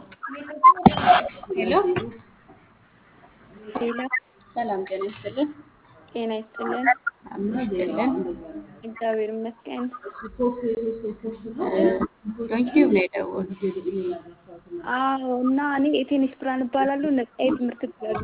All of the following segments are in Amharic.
ሄሎ ሌላ ሰላም ጤና ይስጥልን። ጤና ይስጥልን። አሜን ይስጥልን። እግዚአብሔር ይመስገን። ዶንኪዩብ ነው የደወሉት። አዎ እና እኔ የቴኒስ ብርሃን እባላለሁ። ነጻ የትምህርት ክፍላሉ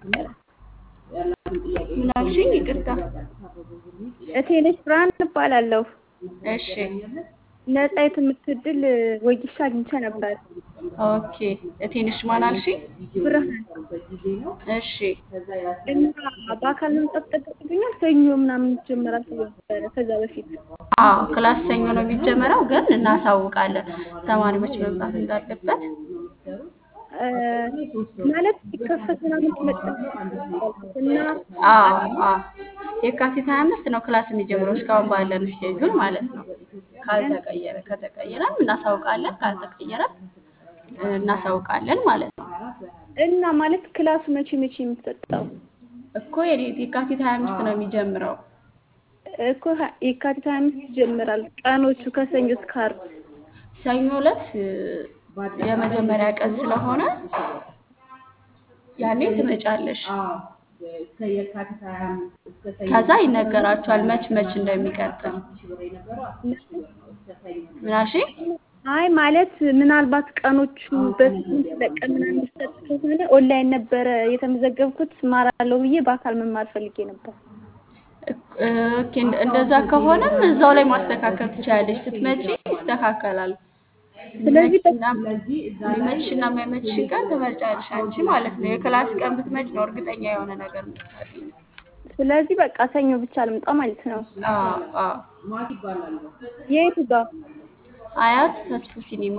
ምን አልሽኝ? ይቅርታ። ቴኒስ ብርሃን እባላለሁ። እሺ ነጻ የትምህርት እድል ወይሻ አግኝቼ ነበር። ኦኬ። ትንሽ ማን አልሽኝ? ብርሃን እሺ እና በአካል መምጣት ጠበቅብኛል። ሰኞ ምናምን ይጀመራል ተብሎ ነበረ ከዛ በፊት አዎ ክላስ ሰኞ ነው የሚጀመረው፣ ግን እናሳውቃለን ተማሪዎች መምጣት እንዳለበት። እ ማለት ሲከፈት ምናምን ትመጣ እና አዎ አዎ የካቲት 25 ነው ክላስ የሚጀምረው እስካሁን ባለን ስኬጁል ማለት ነው። ካልተቀየረ ከተቀየረም እናሳውቃለን፣ ካልተቀየረ እናሳውቃለን ማለት ነው። እና ማለት ክላሱ መቼ መቼ የሚሰጠው እኮ የኔ- የካቲት 25 ነው የሚጀምረው። እኮ ሀ- የካቲት ሀያ አምስት ይጀምራል። ቀኖቹ ከሰኞ እስከ ዓርብ ሰኞ ዕለት እ፣ የመጀመሪያ ቀን ስለሆነ ያኔ ትመጫለሽ። ከዛ ይነገራችኋል መች መች እንደሚቀጥል። ምን አልሽኝ? አይ ማለት ምናልባት ቀኖቹ በስምንት ለቀን ምናምን የሚሰጥ ከሆነ ኦንላይን ነበረ የተመዘገብኩት እማራለሁ ብዬ በአካል መማር ፈልጌ ነበር። ኦኬ፣ እንደ- እንደዛ ከሆነም እዛው ላይ ማስተካከል ትችላለሽ። ስትመጪ ይስተካከላል። ስለዚህ የሚመችሽና የማይመችሽ ቀን ትመርጫለሽ አንቺ ማለት ነው። የክላስ ቀን ብትመጭ ነው እርግጠኛ የሆነ ነገር የምታገኘው። ስለዚህ በቃ ሰኞ ብቻ ልምጣ ማለት ነው። አዎ አዎ። የቱ ጋር አያት ተስፉ ሲኒማ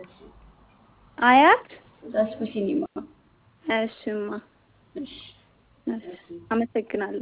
አያት? ተስፉ ሲኒማ። እሽማ፣ እሺ እሺ፣ አመሰግናለሁ።